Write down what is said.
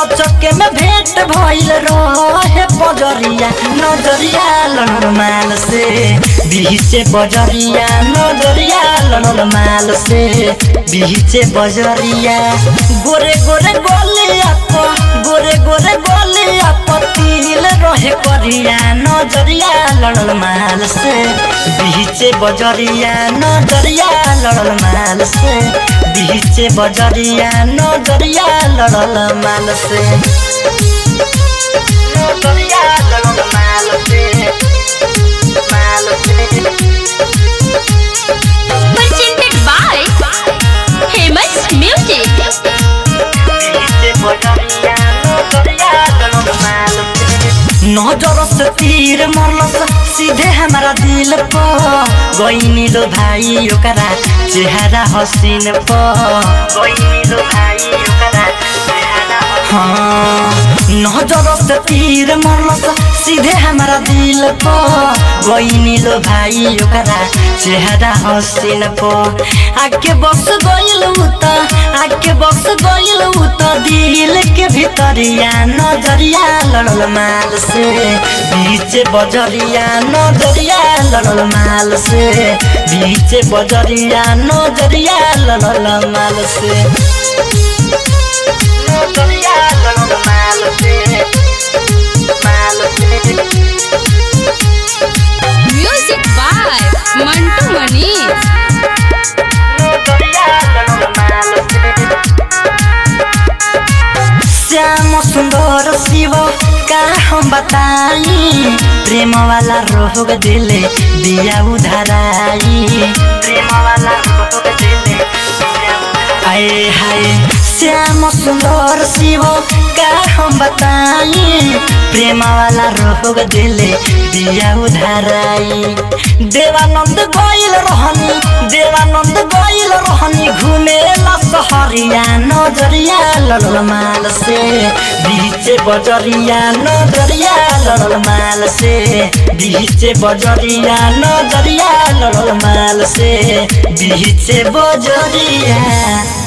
अचके में भेंट भइल रहे बजरिया नजरिया लड़ल माल से बीचे बजरिया नजरिया लड़ल माल से बीचे बजरिया गोरे गोरे गोलिया प गोरे गोरे गोलिया पतिल रहे करिया नजरिया लड़ल माल से बीचे बजरिया नजरिया लड़ल माल से बीचे बजरिया नजरिया लड़ल माल से नजरिया लड़ल माल से माल से presented by Famous Music. बीचे बजरिया नजरिया लड़ल माल से नजर से तीर मरलस सीधे हमारा दिल प गईनी लो भाई ओकरा चेहरा हसीन प गईनी लो भाई ओकरा चेहरा हाँ नजर से तीर मरलस सीधे हमारा दिल प गईनी लो भाई ओकरा चेहरा हसीन प आके बस गइल त आके बस गइल त दिल के भितरिया नजरिया लड़ल माल से बीच बजरिया नजरिया लड़ल माल से बीच बजरिया नजरिया लड़ल माल से नजरिया लड़ल माल से माल से Music by Mantu Manish. Shyam सुंदर शिव का हम बताई प्रेम वाला रोग दिले दिया उधराई प्रेम वाला रोग दिले आए हाय श्याम सुंदर शिव का हम बताई प्रेम वाला रोग दिले दिया उधराई देवानंद गइल रहनी देवानंद गइल रहनी घुमेला सहरिया नजरिया लड़ल माल से बीच बजरिया नजरिया लड़ल माल से बीच बजरिया नजरिया लड़ल माल से बीच बजरिया